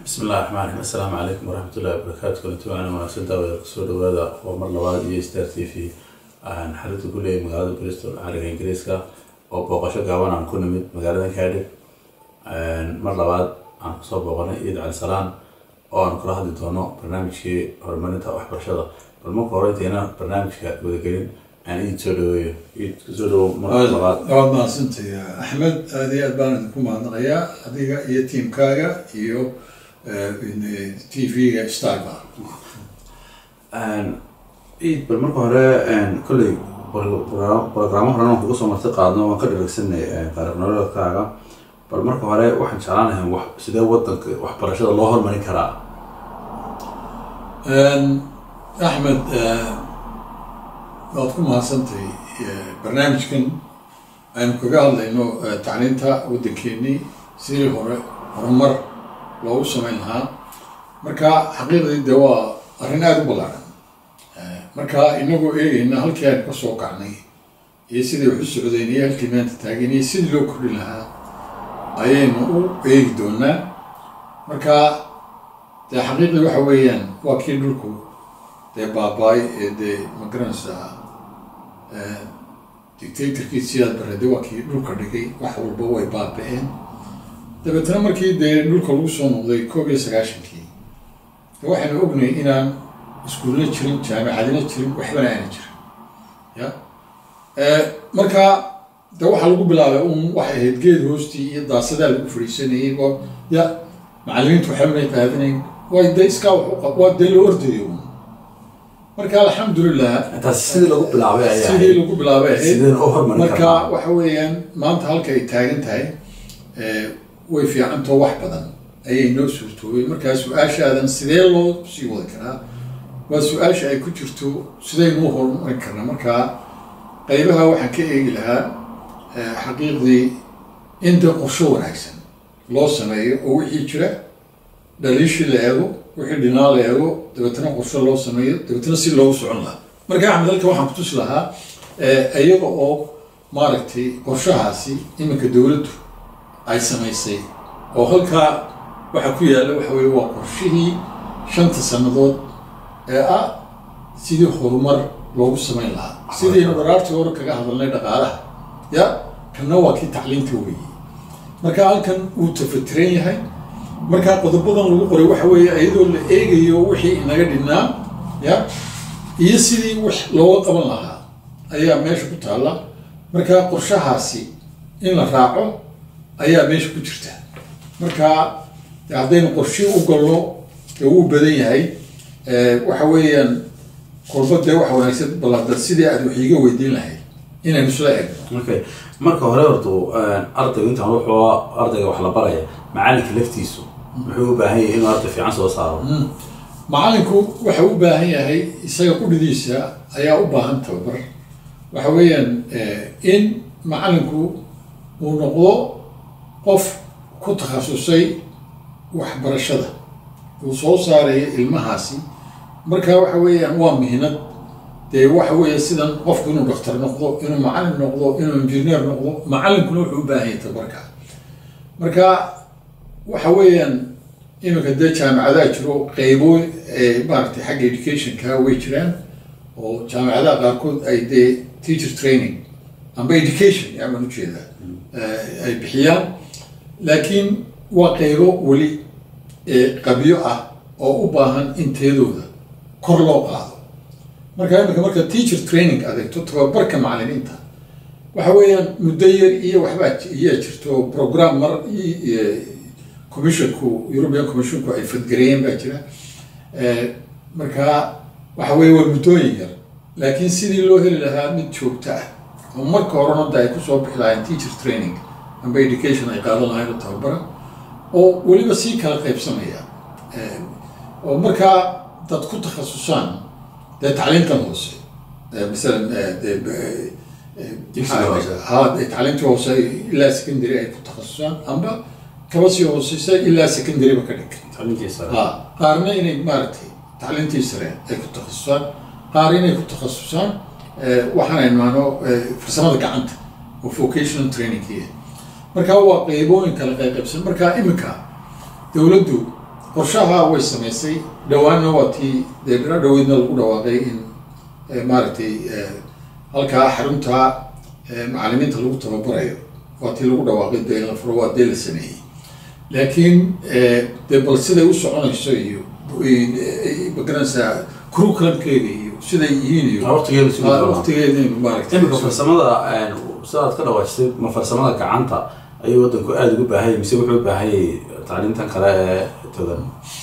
bismi illahi raxmaan raxiim assalaamu calaykum waraxmat ullahi wabarakaatu kulanti waana wanaagsan daawada kusoo dhawaada oo mar labaad iyo star t v aan xarinta ku leeyahay magaalada bristol cariga ingiriiska oo booqasho gaaban aan ku nimid magaalada cardiff mar labaad aan kusoo booqanay ciid cali salaan oo aan kula hadli doono barnaamijkii horumarinta waxbarashada bal marka hore intayna barnaamijka wadagelin aan iid soo dhaweeyo iid kusoo dhawo marka labaad waad mahadsantahay axmed aad iyo aad baan idinku mahadnaqayaa adiga iyo tiimkaaga iyo t v-ga starba ciid bal marka hore kolley brograamo horena waan kuga soo marti qaadno waan ka dharagsanay taariikh nololeedkaaga bal marka hore waxaan jeclaan lahay wax sidee wadanka waxbarashada loo horumarin karaa axmed waad ku mahadsantahay barnaamijkan aynu kaga hadlayno tacliinta waddankeenii sidii hore horumar loogu samayn lahaa marka xaqiiqdii de waa arrin aada u ballaaran marka inagoo eegayna halkii aynu kasoo kacnay iyo sidii wax u socdeen iyo halkii maanta taagan iyo sidii loo kordhi lahaa ayaynu u eegi doonaa marka dee xaqiiqdii waxa weeyaan waa kii dhulku dee baabaay ee dee magaranaysaa dictatorkii siyaad barade waa kii dhulka dhigay wax walba way baaba-een dabeetna markii dee dhulka lagu soo noqday koob iyo sagaashankii de waxaynu ognay inaan iskuulna jirin jaamicadina jirin waxbana aana jirin ya marka de waxaa lagu bilaabay un waxay ahayd geed hoostii iyo daasadaa lagu fadhiisanayay oo ya macallimiintu waxbanay qaadanayn way de iskaa waa dee loo ordayo un marka alxamdulilah taas sidii lagu bilaabay ayaa sidii lagu bilaabay ahayd sideen u horumarin marka karaa waxa weeyaan maanta halka ay taagan tahay way fiicantoo wax badan ayay noo suurtoobay markaa su-aashaadan sidee loo sii wadi karaa waa su-aasha ay ku jirto sidaynu u horumarin karnaa markaa qaybaha waxaan ka eegi lahaa xaqiiqdii in dee qorsho wanaagsan loo sameeyo oo wixii jira dhaliishii la eego wixii dhinaa la eego dabeetna qorsho loo sameeyo dabeetna si loogu socon lahaa marka axmed halka waxaan kutusi lahaa iyaga oo maaragtay qorshahaasi iminka dowladdu ay samaysay oo halkaa waxaa ku yaalla waxa weye waa qorshihii shanta sannadood ee ah sidii horumar loogu samayn lahaa sidaynu dharaartii hore kaga hadalnay dhaqaalaha ya kanna waa kii tacliinta weeyey marka halkan wuu tafatiran yahay markaa qodobadan lagu qoray waxa weeye iyadoo la eegayo wixii inaga dhinaa ya iyo sidii wax looga qaban lahaa ayaa meesha ku taalla markaa qorshahaasi in la raaco ayaa meesha ku jirta marka haddaynu qorshii u galno ee uu badan yahay waxa weeyaan kolba dee waxa wanaagsan balada sidii aad wax iiga weydiin lahayd inaynu isla eegno okay marka hore horta ardaygu intaan wuxuu ardayga wax la baraya macalinka laftiisu muxuu u baahan yahay inuu arday fiican soo saaro macallinku waxa u baahan yahay isaga qudhidiisa ayaa u baahan tababar waxa weeyaan in macallinku uu noqdo qof ku takhasusay waxbarashada uu soo saarayo ilmahaasi marka waxa weeyaan waa mihnad dee waxa weeye sidan qofku inuu daktar noqdo inuu macallin noqdo inuu injineer noqdo macallinkuna wuxuu u baahan yahay tabarka marka waxa weeyaan iminka dee jaamicadaha jiro qeybo maaragtay xagga educationka way jiraan oo jaamicadaha qaarkood ay dee teacher training amba education yaaban ujeedaa ay bixiyaan laakiin waa qeybo weli qabyo ah oo u baahan in teedooda kor loo qaado marka imika marka teacher training adeegto tababarka macallimiinta waxa weeyaan muddo yar iyo waxbaa iyaa jirto program mar commissionku european commissionku ay fadgareeyeen baa jira marka waxa weeye waa muddooyin yar laakiin sidii loo heli lahaa mid joogto ah oo marka horena da ay kusoo bixi lahayn teacher training amba education ay qaadan lahayn oo tababara oo weliba sii kala qaybsamaya oo markaa dad ku takhasusaan dee tacliintan hoose masalan ha tacliintii hoose ilaa secondary ay ku takhasusaan amba kaba sii hooseysa ilaa secondaryba ka dhig tacliintiisa ha qaarna inay maaragtay tacliintii sare ay ku takhasusaan qaar inay ku takhasusaan waxaan aymaano farsamada gacanta oo vocational trainingkiia marka waa qeybooyin kala qayqaybsan marka iminka dowladdu qorshaha way samaysay dhawaanna waa tii dee bira dhaweydna lagu dhawaaqay in maaragtay halkaa xarunta macalimiinta lagu tababarayo waa tii lagu dhawaaqay dee in la furo waa dee la sameeyey laakiin dee bal siday u soconayso iyo magaranaysaa curriculumkeeda iyo siday yihiin iyo waqtigeeda si waqtigeeda in maaragtay imika farsamada sidaad ka dhawaajisay ma farsamada gacanta ayuu wadanku aada ugu baahanyay mise wuxuu u baahanyay tacliintan kale ee todan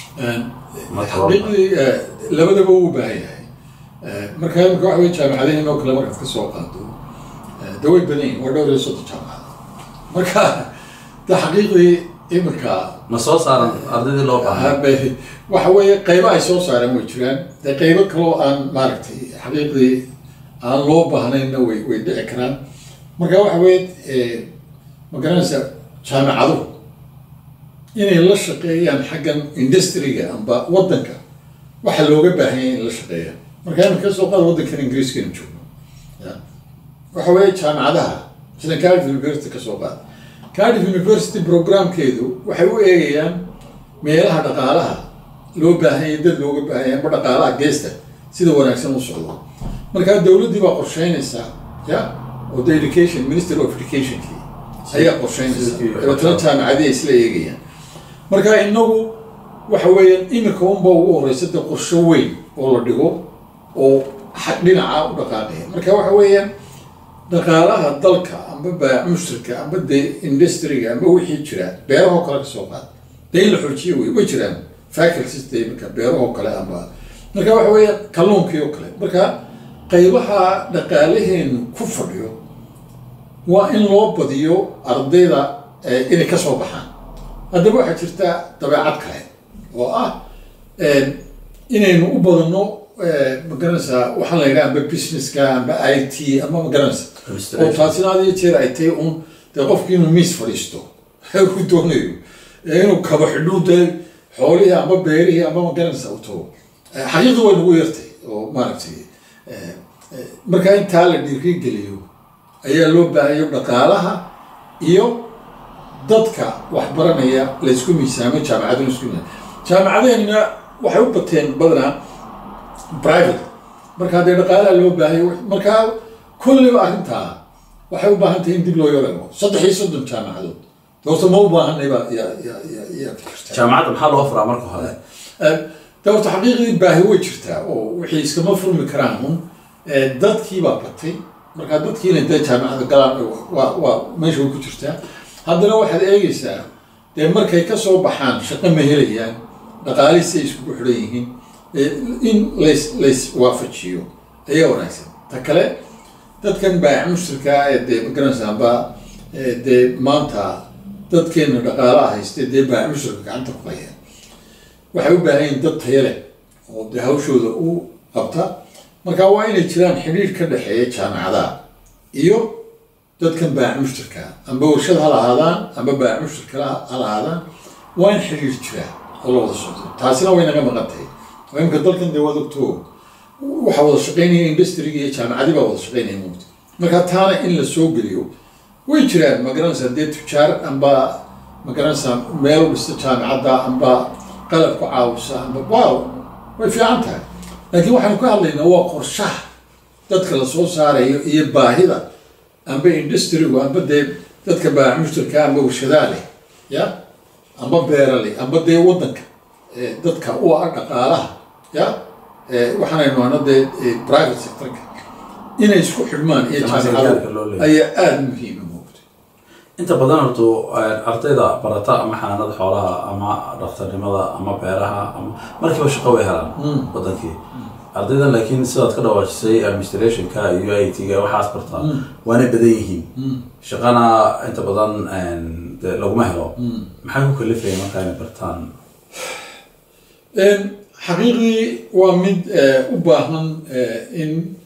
xaqiiqdii labadaba uu u baahan yahay marka imika waxa wey jaamacadaheen oo kale markaad ka soo qaado de way badan yihin waa dhowr iyo soddon jaamacad marka de xaqiiqdii imika ma soo saaran ardaydii loo baahay waxa weeye qaybo ay soo saareen way jiraan dee qaybo kaloo aan maaragtay xaqiiqdii aan loo baahnayna way way dhici karaan marka waxa weye ma garanaysa jaamacaduhu inay la shaqeeyaan xaggan industriga amba waddanka waxa looga baahanya in la shaqeeyaan marka imika kasoo qaada waddankan ingiriiskaynu joogno ya waxa weeye jaamacadaha sida cardiff university kasoo qaada cardiff university programkeedu waxay u eegayaan meelaha dhaqaalaha loo baahanya dad looga baahanya amba dhaqaalaha geesta sida wanaagsan u socdo markaa dowladdii baa qorsheynaysaa ya oo the education minister of educationki ayaa qorsheynaysa dabeetana jaamacadii ay isla eegayaan marka inagu waxa weeyaan imika unba ugu horeysa de qorsho weyn oo la dhigo oo dhinaca u dhaqaaqaya marka waxa weeyaan dhaqaalaha dalka amba baac mushtarka amba dee industriga amba wixii jira beerahoo kale kasoo qaad dee in la xoojiyo wey way jiraan faculties de imika beerahoo kale amba marka waxa weeya kalluunkii oo kale marka qaybaha dhaqaalaheenu ku fadhiyo waa in loo badiyo ardayda inay kasoo baxaan haddaba waxaa jirta dabeecad kale oo ah inaynu u badano magaranaysaa waxaa la yidhaha amba businesska amba i t ama magaranaysa oo taasina had iyo jeer ay tahay un dee qofki inuu miis fadhiisto uu doonayo inuu kaba xidhuu dee xoolihii amba beerihii amba magaranaysa u tago xaqiiqda way nagu yartay oo maaragtay markaa intaa la dhiirigeliyo ayaa loo baahayo dhaqaalaha iyo dadka waxbaranaya laysku miisaamo jaamacaduna isku miisaamo jaamacadeenna waxay u bateen badanaa private marka haddee dhaqaalaha loo baahayo markaa kulliba arrintaa waxay u baahan tahay in dib loo yarago saddex iyo soddon jaamacadood doorta ma u baahanayba ya ya ya ya jaamacadda maxaa loo furaa marka hore doorta xaqiiqdii baahi way jirtaa oo wixii iskama furmi karaan un dadkii baa batay markaa dadkiina dee jaamacada galaan waa waa meesha way ku jirtaa haddana waxaad eegaysaa dee markay kasoo baxaan shaqo ma helayaan dhaqaalihisi ay iskugu xidhan yihiin in lays lays waafajiyo ayaa wanaagsan ta kale dadkan baac mushtarka ee dee magaranaysa amba dee maanta dadkeena dhaqaalaha hayste dee baac mushtarka gacanta ku hayaan waxay u baahan yihin dad taya leh oo dee hawshooda u qabta marka waa inay jiraan xidhiir ka dhexeeya jaamacadaha iyo dadkan baac mushtarka amba warshad ha lahaadaan amba baac mushtarka ha lahaadaan waa in xidhiir jira oo la wada socdo taasina way naga maqan tahay oo imika dalkan dee waad ogto waxaa wada shaqeynaya industriga iyo jaamacadii baa wada shaqeynaya mugta marka taana in la soo geliyo way jiraan magaranaysaa dee tujaar amba magaranaysaa meel dhista jaamacadda amba qalab ku caawisa amba waaw way fiican tahay laakiin waxaanu ka hadlaynaa waa qorshaha dadka lasoo saarayo iyo baahida amba industrigu amba dee dadka baac mushtarka amba warshadaa leh ya amba beera leh amba dee waddanka dadka u ah dhaqaalaha ya waxaanaynu ana dee private sectorka inay isku xidhmaan iyo jaamacado ayaa aada muhiima moogta inta badan horto ardayda barata ama xanaanada xoolaha ama dhakhtarnimada ama beeraha ama markiiba shaqo way helaan wadankii ardaydan laakiin sidaad ka dhawaajisay administrationka iyo i t-ga waxaas bartaa waana badan yihiin shaqana inta badan de laguma helo maxay ku kalifaya marka inay bartaan xaqiiqdii waa mid u baahan in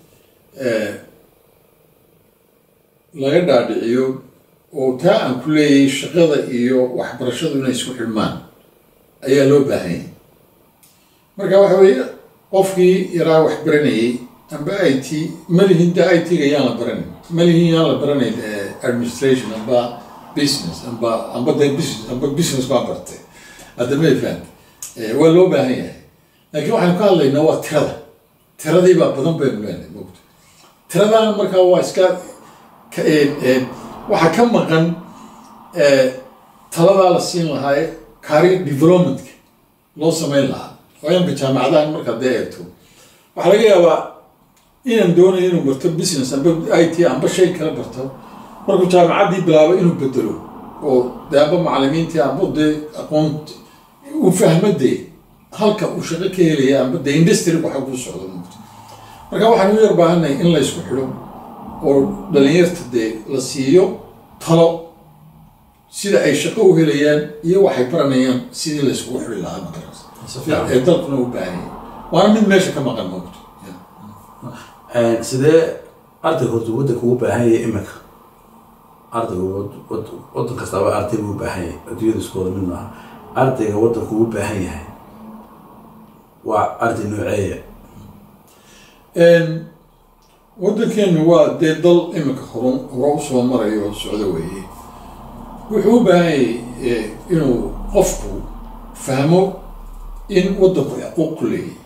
laga dhaadhiciyo oo taa aan ku leeyahay shaqada iyo waxbarashadu inay isku xidhmaan ayaa loo baahanyay marka waxa weeye qofkii yaraa wax baranayay amba i t malihin de i t-ga yaan la baranin malihin yaan la baranayn administration amba business amba amba de business amba business baa bartay hadda may fahamta Eh, waa loo baahan yahay laakiin waxaynu ka hadlaynaa waa tirada tiradii baa badan baynu leenahay mogta tiradana markaa waa iska ka- een, een, waxaa ka maqan eh, taladaa la siin lahaa ee career developmentka loo sameyn lahaa oo imka jaamacadahan markaad dee eegto waxaa laga yaabaa inaan doonayo inuu barto business amba i t amba shay kala barto markuu jaamacaddii bilaabo inuu bedelo oo dee amba macalimiintii amba dee aqoon uu fahmo dee halka uu shaqo ka helaya amba dee industry waxa kuu socdo mugto marka waxaan u yar baahanay in la isku xidho oo dhalinyarta dee la siiyo talo sida ay shaqo u helayaan iyo waxay baranayaan sidii la iskugu xidhi lahaa makaras Si fiican. ee dalkuna u baahan yahay waana mid meesha ka maqan mogto Een, sidee ardayga horta waddanka ugu baahan yahay imika ardayga wad- wad- waddan kastaaba arday buu u baahan yahay adduunyada isku wada mid maaha ardayga waddanka ugu baahan yahay waa arday nooceeya Een, waddankeenu waa dee dal imika horo hore usoo marayo oo socdo weeye wuxuu u baahan yahay eh, inuu qofku fahmo in waddanku xuquuq ku leeyahay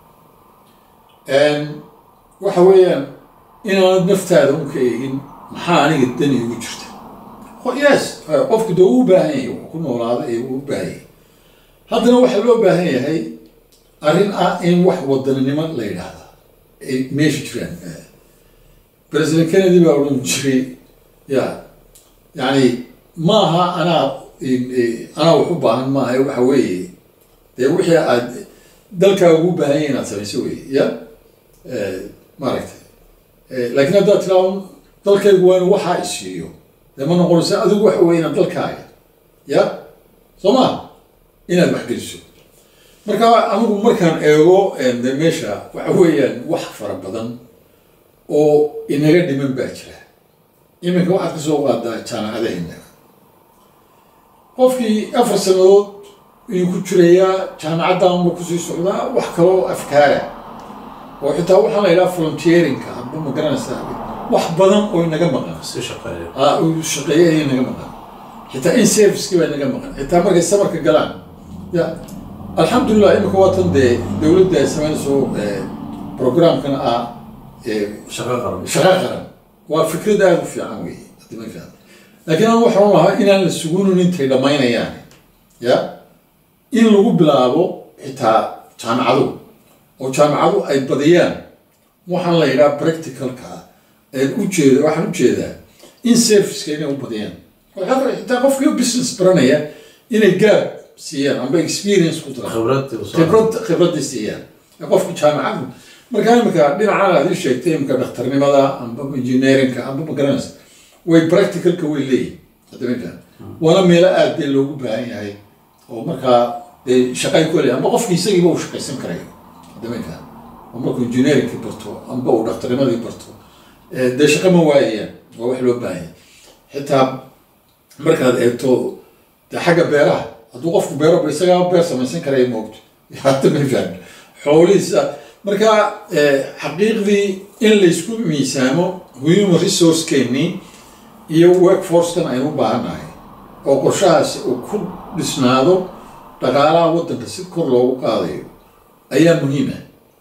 Een, waxa weeyaan inaanad naftaada un ka eegin maxaa aniga dani igu jirta Qo- yes eh, qofku dee uu u baahan yahay wuxuu ku noolaada ee uu u baahan yahay haddana waxaa loo baahan yahay arrin ah in wax wadaninimo la yidhaahda ay meesha jiraan president kennedy baa odhan jiray ya yani maaha anaa eh, anaa wax u baahan maaha waxa weeye dee wixii aad dalkaa ugu baahan yahay inaad samayso weye ya Eh, maaragtay Eh, laakiin haddaad tiraa dalkaygu waa inu waxaa isiiyo dee ma noqonaysa adigu waxa weye inaad dalkaaga ya soo ma inaad wax geliso marka anigu markaan eego eh, de meesha waxa weeyaan wax fara badan oo inaga dhiman baa jira iminka waxaad kasoo qaadaa jaamacadaheena qofkii afar sanadood ayuu ku jirayaa jaamacaddaanba kusii socdaa wax kaloo afkaara oo xitaa waxaan la yidhaha volunteerinka amba ma garanaysaa wax badan oo inaga maqan si shaqeeya aa uu shaqeeyo ayay naga maqan xitaa in servicekii baa naga maqan xitaa markay samarka galaan ya alxamdulilah imika waatan dee dowladda ay samaynayso eh, programkana ah eh, shaqo qaran shaqo qaran waa fikrad aada u fiican wey hadii ma fiican laakiin aan waxaan lahaa inaan la sugunin intay dhammaynayaan ya in lagu bilaabo xitaa jaamacadu oo jaamacadu ay badiyaan waxaan la yidhaha practicalka ee ujeeda waxaan ujeedaa in serviceka inay u badiyaan waxaa kale xitaa qofkii business baranaya inay gaab siiyaan amba experience ku daraan khibrad uu soo- khibrad khibradii siiyaan ee qofka jaamacadu markaa imika dhinacan aad ii sheegtay imika dhakhtarnimada amba engineerinka amba magaranaysa way practicalka way leeyihin hadda ma fahan waana meelo aad dee loogu baahan yahay oo markaa dee shaqay ku leeyahay amba qofki isagiiba uu shaqaysan karayo hadda ma fahan oo markuu engineeringkii barto amba uu dhakhtarnimadii barto eh, dee shaqa ma waayayaan waa wax loo baahan yahay xitaa markaad eegto dee xagga beeraha hadduu qofku beero isagaa beer samaysan karaya moogto hadda ma fahan xoolihiisa marka eh, xaqiiqdii in laysku miisaamo human resource-keenii iyo workforce-kan aynu u baahannahay oo qorshahaasi uu ku dhisnaado dhaqaalaha waddanka si kor loogu qaadayo ayaa muhiima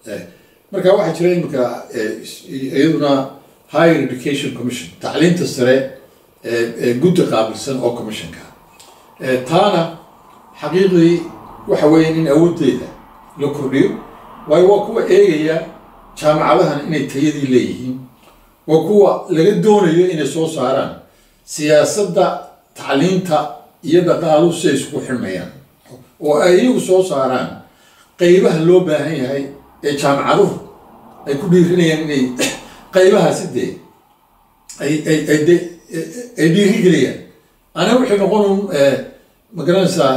marka waxaa jira imika eh, is- iyaduna higher education commission tacliinta sare ee ee guddi qaabilsan oo commissionka Eh, taana xaqiiqdii waxa weeye in awooddeeda la kordhiyo waayo waa kuwa eegaya jaamacadahan inay tayadii leeyihiin waa kuwa laga doonayo inay soo saaraan siyaasadda tacliinta iyo dhaqaaluhu si ay isugu xirmayaan oo ay iyagu soo saaraan qeybaha loo baahan yahay ee jaamacaduhu ay ku dhiirinayaan inay qeybahaasi dee ay ay ay de ay dhiirigeliyaan aniga waxay noqon ma garanaysaa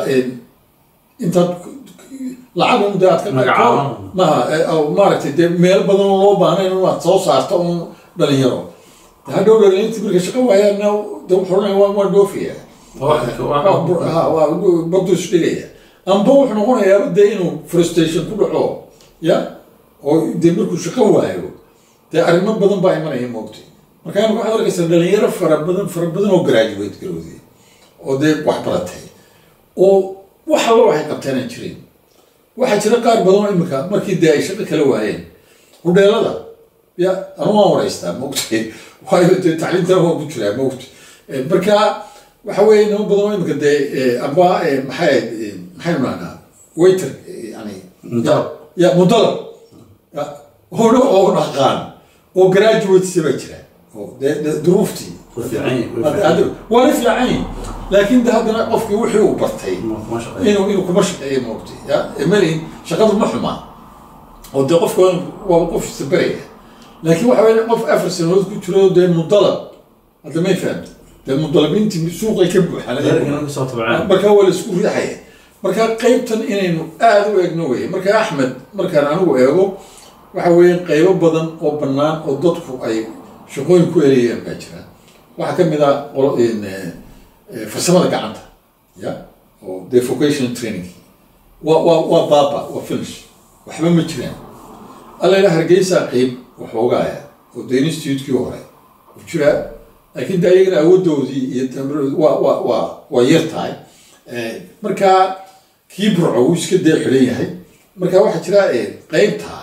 intaad lacag un dee aad ka Magacaaban. maha eh, oo maaragtay dee meel badan oo loo baahnayn in aad soo saarto un dhalinyaro De hadhow dhalinyarti marka shaqo waayaana de wuxuu odhanaya waa waa dhoofaya Wax- wax- Ha, waa bardu isdhigaya amba wuxuu noqonayaa dee inuu frustration ku dhaco ya oo dee markuu shaqo waayo dee arrimo badan baa imanaya moogtay marka imika waxaad arkaysaa dhalinyaro fara badan fara badan oo graduate garowday oo dee wax baratay oo wax alla waxay qabtaan aan jirin waxaa jira qaar badan oo imika markii dee ay shaqo kala waayeen hudheelada ya anu waan waraystaa maogtay waayo dee tacliintan waan ku jiraa maogta marka waxa weeye nimo badan oo imika dee amba maxay maxaynu nahnaa waiter yani Mudalab. ya mudalab ya hona oo dhaqaan oo graduates baa jira oo dee dee duruuftii way fiican yihiin, way fiican yihiin. waana fiican yihin laakiin de haddana qofkii wixii uu bartay Ma- ma shaqeeyo. inuu inuu kuma shaqeeyo maogtay ya malin shaqadu ma xumaa oo dee qofka waaba qof isabaraya laakiin waxa weye qof afar sanadood ku jiro dee mudalab hadda may fahamta dee mudalabiintii suuqay ka buuxaan Reerkana ka soo tabcaan. marka waa la isku riixaya marka qaybtan inaynu aada u eegno weye marka axmed markaan anigu eego waxa weeye qaybo badan oo bannaan oo dadku ay shaqooyin ku elayaan baa jira waxaa ka mid ah qolo- in, eh, eh, farsamada gacanta ya oo dee vocational training waa waa waa baaba waa finish waxba ma jiraan alla ila hargeysa qeyb waxoogaaya oo dee institutekii hore u jiraa laakiin de ayagana awoodoodii iyo tamaroodi waa waa waa waa yar tahay Eh, marka kii burco wuu iska dee xidhan yahay marka waxaa jira eh, qeybta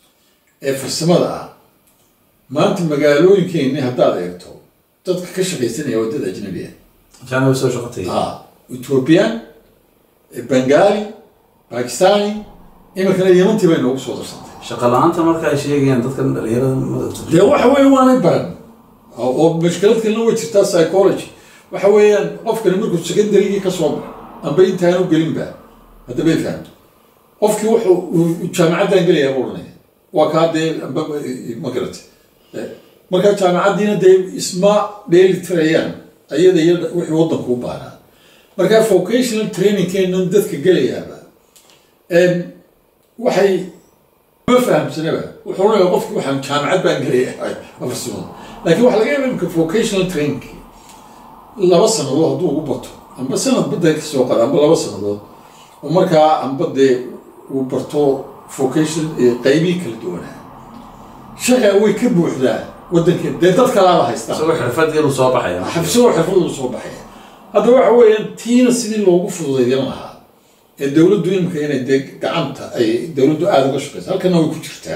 ee farsamada ah maanta magaalooyinkeeni haddaad eegto dadka ka shaqaysanaya waa dad ajnabi ah China way soo shaqo tagay. ah ethiopian bengali pakistani iminkana yemantii bay noogu soo darsantay Shaqo la'aanta marka ay sheegayaan dadkan dhalinyarada madowga. dee waxa weeye waanay baran oo oo mashkilad kalena way jirtaa psychology waxa weeyaan qofkani markuu secondarygii ka soo baxo amba intaanu gelinba hadda bay fahamto qofkii wuxuu uu jaamacaddan gelayaa buu odhanaya waa kaa dee amba ma garata marka jaamacaddiina dee isma dheeli tirayaan ayada iyo wixii waddanku u baahnaa marka vocational trainingkeenan dadka gelayaaba em, waxay ma fahamsanaba wuxuu leeyahay qofki waxaan jaamacad baan gelayahay afarsimada laakiin waxaa laga yaaba imika vocational training laba sanadood hadduu ugu bato amba sanad badda ka soo qada amba laba sanadood oo markaa amba dee uu barto vocation qeybihii kala duwanaa shaqa way ka buuxdaa waddankeena dee dad kalaaba haystaan Isagoo xirfad yar uu soo baxaya. xabsoo xirfadu soo baxaya hadda waxa weeyaan tiina sidii loogu fududeydin lahaa ee dowladdu imika inay dee gacanta ay dowladdu aada uga shaqeysa halkana way ku jirtaa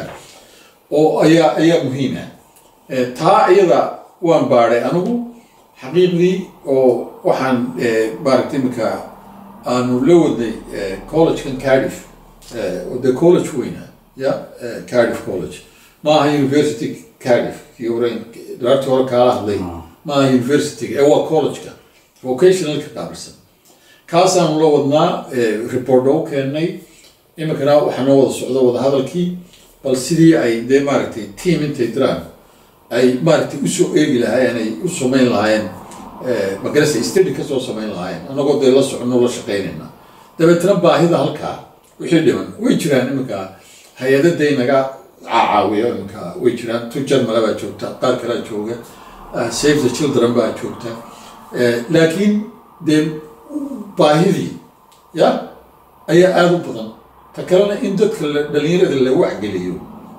oo ayaa ayaa muhiima Eh, taa iyada waan baadhay anigu xaqiiqdii oo waxaan eh, maaragtay imika aanu la wadnay eh, collegekan cardiff eh, oo dee college weyna ya eh, cardiff college maaha university cardiff kii hore dhaartii hore kaala hadlay maaha university ee waa collegeka vocationalka qaabilsan kaasaanu la wadnaa eh, report oo keennay iminkana waxaa noo wada socda wadahadalkii bal sidii ay dee maaragtay team intay diraan ay maaragtay usoo eegi lahaayeen ay u samayn lahaayeen eh, magarasa study kasoo samayn lahaayeen anagoo dee la socono la shaqaynayna dabeetana baahida halkaa wixii dhiman way jiraan iminka hay-adaday naga caawiyo iminka way jiraan tu jarmala baa joogta qaar kalea jooga uh, save the children baa joogta Eh, laakiin dee baahidii ya ayaa aada u badan ta kalena in dadka la- dhalinyarada la wacgeliyo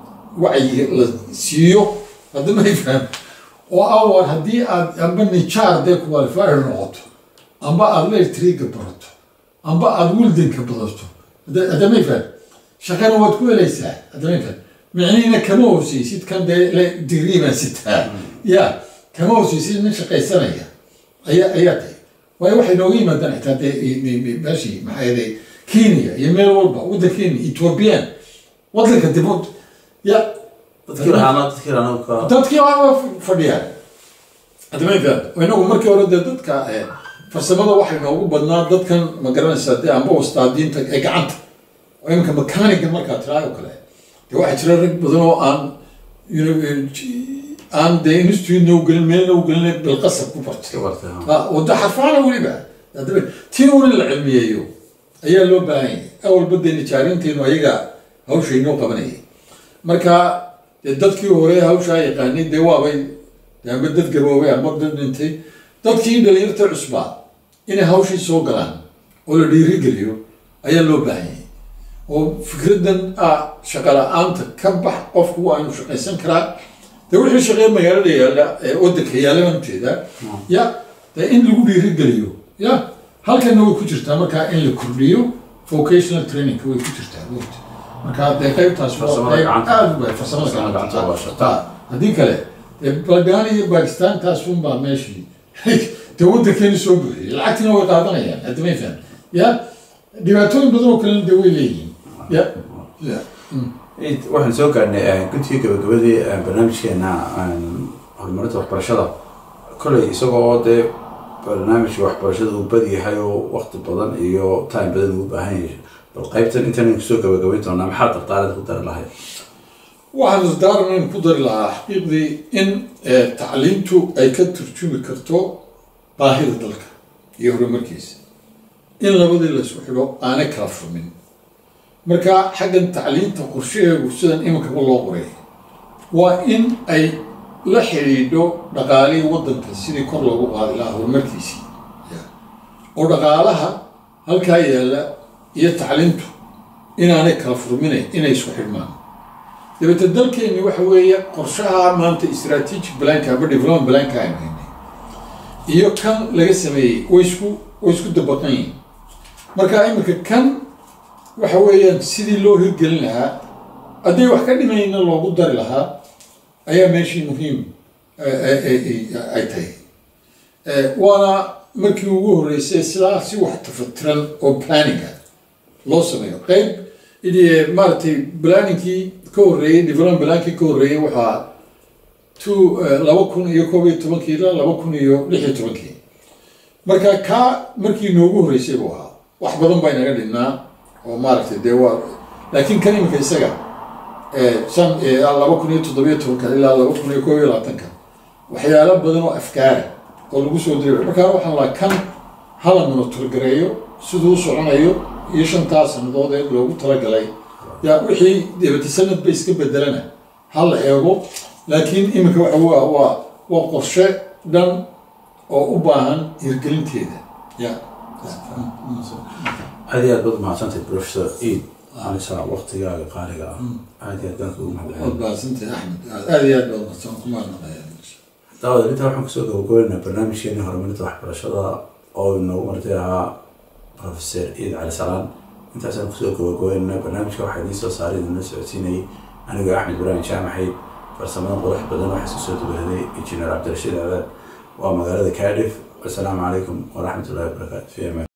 wacyi la siiyo hadda may faham oo awar haddii aad amba nijaar dee qualifier noqoto amba aad leertriga barato amba aad wildanka badato hadda hadda may faham shaqana waad ku helaysaa hadda may faham micnihiina kama hooseysid kan dee le digrii baan sitaa ya kama hooseysid nin shaqaysanaya ayaa ayaa tahay waayo waxay nooga yimaadaan xitaa dee i- i- i- meeshii maxaa yeelay kenya iyo meel walba waddankeena ethiopian waddanka dibud ya Dadkii lahaana dadkii lahaana ka. dadkii waa fadhiyaan hadama faham inagu markii hore dee dadka eh, farsamada waxay noogu badnaa dadkan ma garanaysaa dee amba wastaadiinta ee gacanta oo iminka mechaniga markaa tiraa oo kale dee waxaa jira rag badan oo aan you know, eh, j- aan dee institute u gelin meelna u gelin bilqasab ku bartay Iska bartay, ha. Ah, wada xarfaana weliba Haddaba, tii un in la cilmiyeeyo ayaa loo baahan yahay awalba dee nijaarinteenu ayaga hawsha inoo qabanayay marka dee dadkii hore hawshaa yaqaanay dee waabay dee amba dad gaboobay amba dad dhintay dadkii dhalinyarta cusbaa inay hawshii soo galaan oo la dhiirigeliyo ayaa loo baahan yahay oo fikraddan ah shaqa la-aanta ka bax qofku waa inuu shaqaysan karaa dee wixii shaqee magaalada yaalla ee waddanka yaalla baan ujeedaa ya dee in lagu dhiirigeliyo ya halkana way ku jirtaa markaa in la kordhiyo vocational training way ku jirtaa wogta marka dee qaybtaas waa Farsamada qayb gacanta. aad u bay farsamada Farsamada gacanta gacanta waa shaqo. Ah, haddii kale dee balgaan iyo bakistan taas un baa meeshii dee waddankeeni soo buuxiyey lacagtina way qaadanayaan hadda may fahan ya dhibaatooyin badan oo kalena dee way leeyihiin ya ya Eid, waxaan soo gaarnay guddiga gabagabadii eh, barnaamijkeena eh, horumarinta waxbarashada kolley isagoo dee barnaamijka waxbarashada uu badi yahay oo waqti badan iyo time badan uu u baahan yahay bal qaybtan intaan kusoo gabagabayn doonaa maxaa dardaarada ku dari lahayd waxaan isdaaran ku dari lahaa xaqiiqdii in eh, tacliintu ay ka turjumi karto baahida dalka iyo horumarkiisa in labadii la isku xidho aanay kala furmin marka xaggan tacliinta qorshaheegu sidan iminkaba loo qoray waa in ay la xidhiidho dhaqaalihii waddanka sidii kor loogu qaadi lahaa horumarkiisii oo dhaqaalaha halkaa yaalla iyo tacliintu inaanay kala furminayn inay isku xidhmaan dabeete dalkeenni waxa weeye qorshaha maanta strategic planka ama development planka aynu haynay iyo kan laga sameeyey way isku way isku dabaqan yihiin marka iminka kan waxa weeyaan sidii loo hirgelin lahaa hadday wax ka dhimayna loogu dari lahaa ayaa meeshii muhiim eh, eh, eh, ay tahay Eh, waana markii ugu horreysay sidaa si wax tafatiran oo planninga loo sameeyo qayb idi maaragtay planningkii ka horreeyey development plankii ka horreeyey waxaa two eh, laba kun iyo koob iyo tobankii ilaa laba kun iyo lix iyo tobankii marka kaa markii noogu horreysay buu ahaa wax badan baa inaga dhinnaa oo maaragtay dee waa laakiin kan iminka isaga eh, shan eh, laba kun iyo toddobiyo tobanka ilaa laba kun iyo koob iyo labaatanka waxyaalo badan oo afkaara oo lagu soo diray markaa waxaan lahaa kan hala monotorgareeyo siduu u soconayo iyo shantaa sannadood ee loogu talagalay yaa wixii debata sanad ba iska bedelana ha la eego laakiin iminka waxa waa waa waa qorshe dhan oo u baahan hirgelinteeda ya aad iyo aad baad mahadsantahay professor eid anisa waqtigaaga qaaliga ah aad iyo aad baan kugu mahadcelin waad baahsantay axmed aad iyo aad baad mahadsan ku mahadnaqaya daawada intaa waxaan kusoo gabagabeynaa barnaamijkeeni horumarinta waxbarashada oo inoogu martay ahaa professor ciid cali salaan intaasaan kusoo gabagabeynaa barnaamijka waxaa idiin soo saaray idinla socodsiinayay anigoo axmed ibraahim jaamaxay farsamada qurux badan waxaa isku soo dubahaday injineer cabdirashiid aadan waa magaalada cardiff wasalaamu calaykum waraxmatullahi wabarakaatu fi amaan